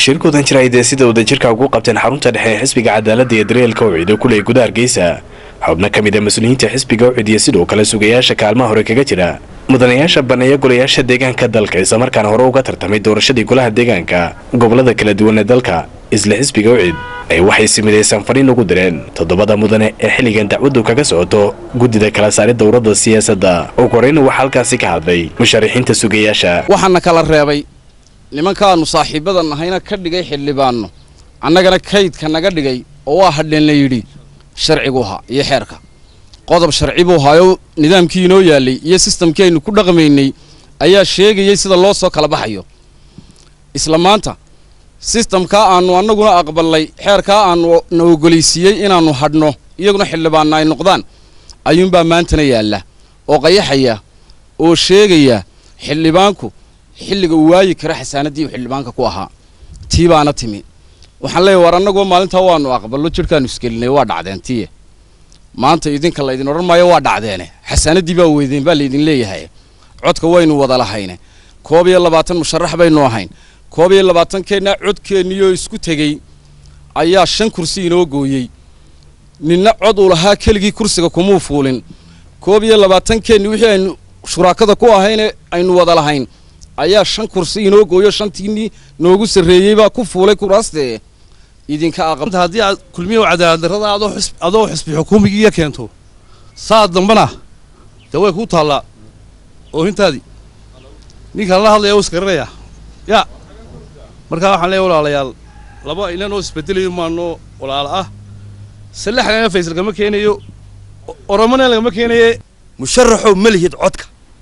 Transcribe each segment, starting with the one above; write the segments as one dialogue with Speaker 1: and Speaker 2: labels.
Speaker 1: shirkoodan jira ay dee sida wadajirka ugu qabteen xarunta dhexe ee xisbiga cadaaladda iyo daryeelka ucid oo kuley guda hargeysa xubno ka mid a mas-uuliyiinta xisbiga ucid iyo sidoo kale sugayaasha kaalmaha hore kaga jira mudanayaasha baneeya golayaasha deegaanka dalka islamarkaana hore uga tartamay doorashadii golaha deegaanka gobolada kala duwan ee dalka isla xisbiga ucid ay waxay simidaysaan fadhiin ugu direen toddobada mudane ee xilligan dacwaddu kaga socoto guddida kala saari dowladda siyaasadda ugu horeyna waxaa halkaasi ka hadlay musharaxiinta sugayaasha
Speaker 2: waxaana kala reebay nimankaanu saaxiibada nahayna ka dhigay xildhibaanno annagana kaydka naga dhigay oo waa hadheen la yidhi sharcigu ahaa iyo xeerka qodob sharci buu hayo nidaamkii inoo yaallay iyo sistamkii aynu ku dhaqmaynay ayaa sheegayay sida loo soo kala baxayo isla maanta sistamkaa aanu annaguna aqbalnay xeerkaa aanu na ogolaysiiyey inaannu hadhno iyaguna xildhibaanna ay noqdaan ayuunbaa maantana yaalla oo qayaxaya oo sheegaya xildhibaanku xilliga uu waayi kara xasaanaddii uu xildhibaanka ku ahaa tii baana timi waxaan leeyahy war annagoo maalintaa waanu aqballo jidhkaanu isgelinay waa dhacdeen tiye maanta idinka laydin odhan maayo waa dhacdeene xasaanaddii baa weydeen baa laydin leeyahay codka waynu wada lahayne koob iyo labaatan musharax baynu ahayn koob iyo labaatankeenna codkeenniyoo isku tegey ayaa shan kursi inoo gooyey ninna cod uu lahaa keligii kursiga kumuu fuulin koob iyo labaatankeenni wixii aynu shuraakada ku ahayne aynu wada lahayn ayaa shan kursi inoo gooyo shantiinnii noogu sarreeyey baa ku fuulay kuraastee idinka aqab
Speaker 3: haddii aad kulmiyo cadaalad darrada adoo xus adoo xusbi xukuumigiiya keento saa dambana dee way kuu taallaa oohintaadii ninkaan la hadlaya u isgaranayaa yaa markaa waxaan leeyahay walaalayaal laba inanoo isbedelayo maanoo walaala ah sallaxdana faysal kama keenayo oromana lagama keenaye
Speaker 4: musharaxow ma lihid codka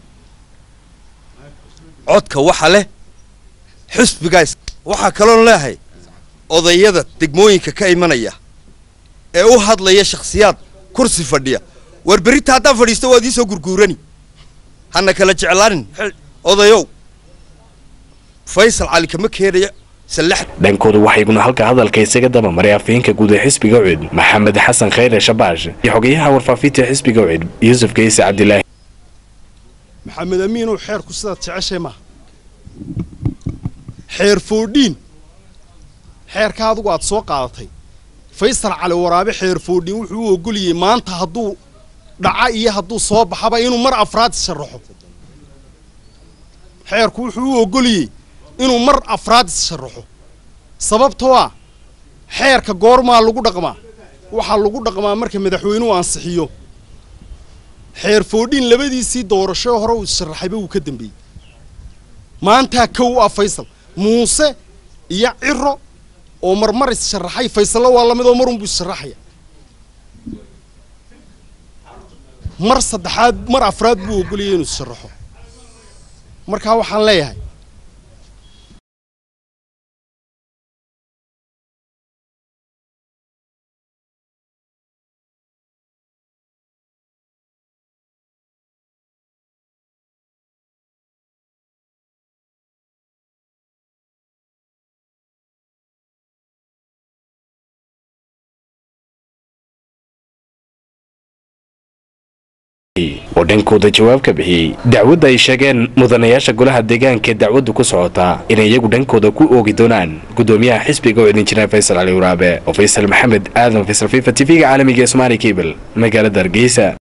Speaker 4: codka waxa leh xusbigaas waxaa kaloon leehay odayada degmooyinka ka imanaya ee u hadlaya shakhsiyaad kursi fadhiya war berita haddaan fadhiisto waad iisoo gurguurani hana kala jeclaanin odayow faysal cali kama keenaya
Speaker 1: dhankooda waxaa iguna halka hadalka isaga dabamaray afhayeenka guud ee xisbiga ucid maxamed xasan khayre shabaash iyo xogeyaha warfaafinta xisbiga ucid yuusuf kayse cabdilaahi
Speaker 5: maxamed amiinow xeerku sidaad jeceshay maaha xeer foodhiin xeerka adugu aad soo qaadatay faysal cali waraabe xeer foodhiin wuxuu u ogoliyey maanta hadduu dhaca iyo hadduu soo baxaba inuu mar afraad issharaxo xeerku wuxuu u ogoliyey inuu mar afraad issharaxo sababtoo ah xeerka goormaa lagu dhaqmaa waxaa lagu dhaqmaa marka madaxweynuhu ansixiyo xeer foodhiin labadiisii doorasho hore uu issharaxayba wuu ka dambeeyey maantaa kow ah faysal muuse iyo ciro oo marmar issharaxay faysallo waa lamid oo marunbuu issharaxaya mar saddexaad mar afraad buu ogoliyay inuu issharaxo markaa waxaan leeyahay
Speaker 1: oo dhankooda jawaab ka bixiyey dacwadda ay sheegeen mudanayaasha golaha deegaanka ee dacwaddu ku socotaa inay iyagu dhankooda ku oogi doonaan guddoomiyaha xisbiga oo idin jiraan faysal cali waraabe oo faysal maxamed aadan faysal fifa t v-ga caalamiga ee somaali cable magaalada hargeysa